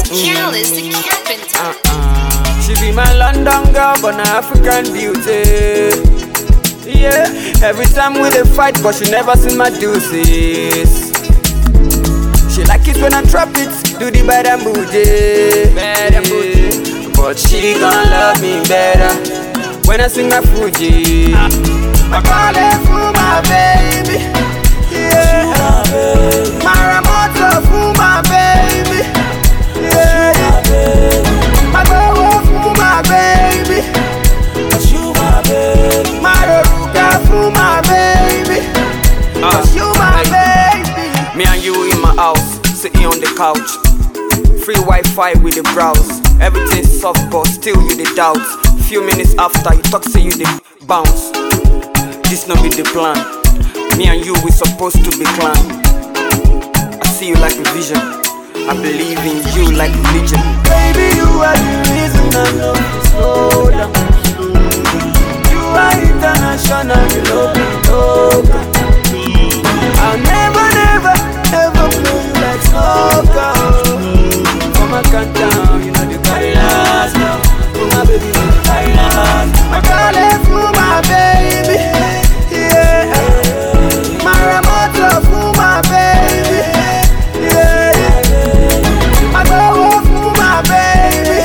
Careless the carpenter. She be my London girl, but na African beauty. Yeah, every time we dey fight, but she never seen my deuces. She like it when I drop it, do the bad and bougie. Bad and bougie. But she gon' love me better when I sing my Fuji. I call it for my baby. Yeah. Maramoto for my baby. Yeah. My girl for my baby. Maruka for my baby. Cause you my baby. Me and you in my house, sitting on the couch. Free Wi-Fi with the browse. Everything soft, but still you the doubt. Few minutes after you talk, say you the bounce. This no be the plan. Me and you we supposed to be clan. I see you like a vision. I believe in you like religion. Baby, you are the reason I know to slow down. You are international, you know me, loca. I'll never, never, ever play you like soccer. From my countdown, you know the carry last now. For my baby, you know the carry last. My girl left for my baby, yeah. My remote for my baby, yeah. My girl left for my baby,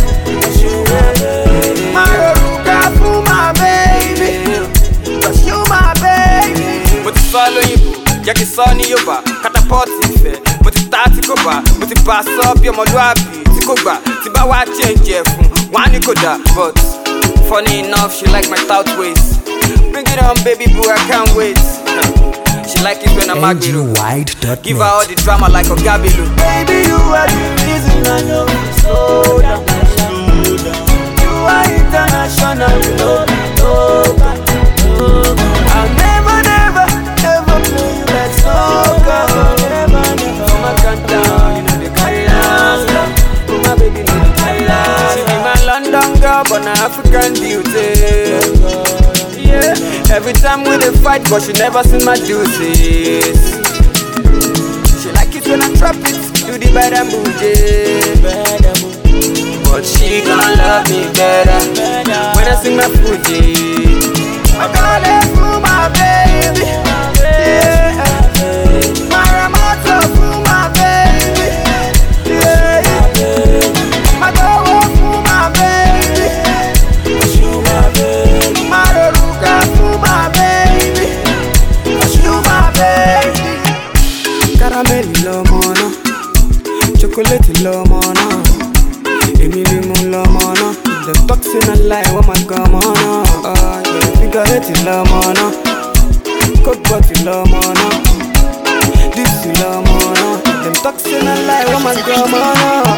my Ruka for my baby. Cause you my baby. Mo ti sọ lóyìnbó, jẹ́ kí n sọ ní Yorùbá. Catapult ìfẹ́, mo ti ta tí kò bá. Mo ti bá a sọ bí ọmọlúwàbí tí kò gbà. Tí bá wá change ẹ̀ fún, wọ́n á ní kò dà. But funny enough, she like my tout waist. Bring it on baby boo, I can't wait. She like it when I'm agbero. ngwide.net. Give her all the drama like a Gabilu. Baby, you are the reason I know to slow down. You are international, you know me, loca. I'll never, never, ever play you like soccer. Never, never. From my countdown, you know the carry last. Oh, my baby, know the carry last. She be my London girl, but na African beauty. Yeah, every time we dey fight, but she never seen my deuces. She like it when I drop it, do the bad and bougie. But she gon' love me better when I sing my Fuji. I call it for my baby. Yeah. My remote for my baby. Yeah. My girl for my baby. My Ruka for my baby. Cause you my baby. Caramel lọmọ náà, chocolate lọmọ náà, èmi ni mo lọmọ náà. Dem talk say na lie, wọ́n máa gan ọmọ náà. Figure eight lọmọ náà, coke bottle lọmọ náà, dipsy lọmọ náà. Dem talk say na lie, wọ́n máa gan ọmọ náà.